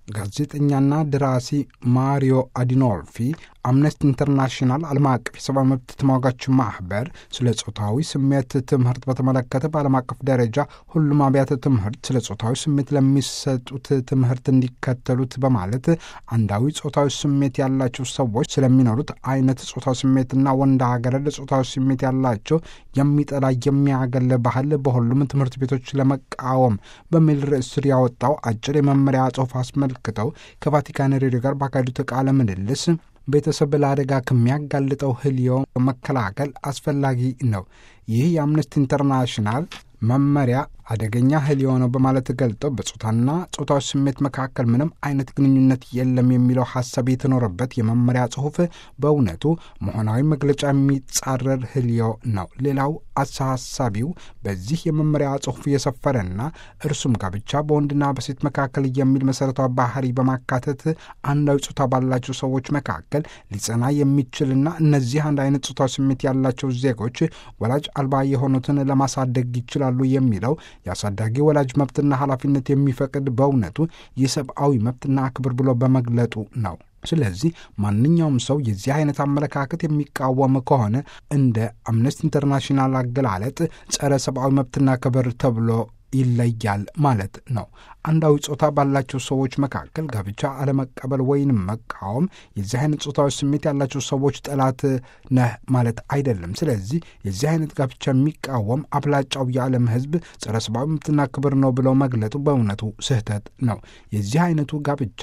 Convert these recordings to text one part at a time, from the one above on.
ጋዜጠኛና ደራሲ ማሪዮ አዲኖልፊ አምነስቲ ኢንተርናሽናል ዓለም አቀፍ የሰብአዊ መብት ተሟጋች ማህበር ስለ ጾታዊ ስሜት ትምህርት በተመለከተ በዓለም አቀፍ ደረጃ ሁሉም አብያተ ትምህርት ስለ ጾታዊ ስሜት ለሚሰጡት ትምህርት እንዲከተሉት በማለት አንዳዊ ጾታዊ ስሜት ያላቸው ሰዎች ስለሚኖሩት አይነት ጾታዊ ስሜትና ወንድ ሀገረድ ጾታዊ ስሜት ያላቸው የሚጠላ የሚያገል ባህል በሁሉም ትምህርት ቤቶች ለመቃወም በሚል ርዕስ ስር ያወጣው አጭር የመመሪያ ጽሑፍ አስመልክተው ከቫቲካን ሬዲዮ ጋር ባካሄዱት ቃለ ምልልስ ቤተሰብ ለአደጋ ከሚያጋልጠው ህልዮ መከላከል አስፈላጊ ነው። ይህ የአምነስቲ ኢንተርናሽናል መመሪያ አደገኛ ህልዮ ነው በማለት ገልጠው በጾታና ጾታዊ ስሜት መካከል ምንም አይነት ግንኙነት የለም የሚለው ሀሳብ የተኖረበት የመመሪያ ጽሑፍ በእውነቱ መሆናዊ መግለጫ የሚጻረር ህልዮ ነው። ሌላው አሳሳቢው በዚህ የመመሪያ ጽሑፍ የሰፈረና እርሱም ጋብቻ በወንድና በሴት መካከል የሚል መሰረታዊ ባህሪ በማካተት አንዳዊ ጾታ ባላቸው ሰዎች መካከል ሊጸና የሚችልና እነዚህ አንድ አይነት ጾታዊ ስሜት ያላቸው ዜጎች ወላጅ አልባ የሆኑትን ለማሳደግ ይችላሉ የሚለው የአሳዳጊ ወላጅ መብትና ኃላፊነት የሚፈቅድ በእውነቱ የሰብአዊ መብትና ክብር ብሎ በመግለጡ ነው። ስለዚህ ማንኛውም ሰው የዚህ አይነት አመለካከት የሚቃወም ከሆነ እንደ አምነስቲ ኢንተርናሽናል አገላለጥ ጸረ ሰብአዊ መብትና ክብር ተብሎ ይለያል ማለት ነው። አንዳዊ ጾታ ባላቸው ሰዎች መካከል ጋብቻ አለመቀበል ወይንም መቃወም የዚህ አይነት ጾታዊ ስሜት ያላቸው ሰዎች ጠላት ነህ ማለት አይደለም። ስለዚህ የዚህ አይነት ጋብቻ የሚቃወም አብላጫው የዓለም ሕዝብ ጸረ ሰብአዊ መብትና ክብር ነው ብለው መግለጡ በእውነቱ ስህተት ነው። የዚህ አይነቱ ጋብቻ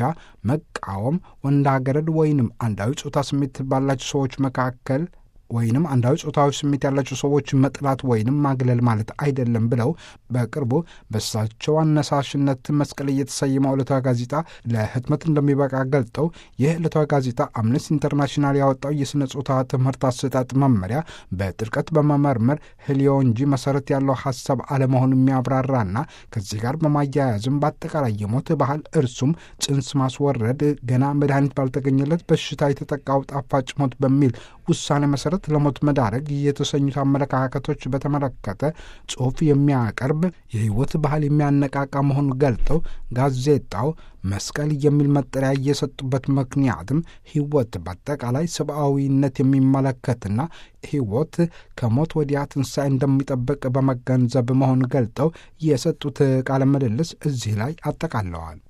መቃወም ወንድ አገረድ ወይንም አንዳዊ ጾታ ስሜት ባላቸው ሰዎች መካከል ወይንም አንዳዊ ጾታዊ ስሜት ያላቸው ሰዎች መጥላት ወይንም ማግለል ማለት አይደለም ብለው በቅርቡ በእሳቸው አነሳሽነት መስቀል እየተሰየመው ዕለታዊ ጋዜጣ ለህትመት እንደሚበቃ ገልጠው ይህ ዕለታዊ ጋዜጣ አምነስቲ ኢንተርናሽናል ያወጣው የሥነ ጾታ ትምህርት አሰጣጥ መመሪያ በጥልቀት በመመርመር ህልዮ እንጂ መሰረት ያለው ሀሳብ አለመሆኑ የሚያብራራና ከዚህ ጋር በማያያዝም በአጠቃላይ የሞት ባህል እርሱም ጽንስ ማስወረድ ገና መድኃኒት ባልተገኘለት በሽታ የተጠቃው ጣፋጭ ሞት በሚል ውሳኔ መሰረት ለሞት መዳረግ የተሰኙት አመለካከቶች በተመለከተ ጽሑፍ የሚያቀርብ የህይወት ባህል የሚያነቃቃ መሆኑን ገልጠው ጋዜጣው መስቀል የሚል መጠሪያ የሰጡበት ምክንያትም ህይወት በአጠቃላይ ሰብአዊነት የሚመለከትና ህይወት ከሞት ወዲያ ትንሣኤ እንደሚጠብቅ በመገንዘብ መሆኑን ገልጠው የሰጡት ቃለ ምልልስ እዚህ ላይ አጠቃለዋል።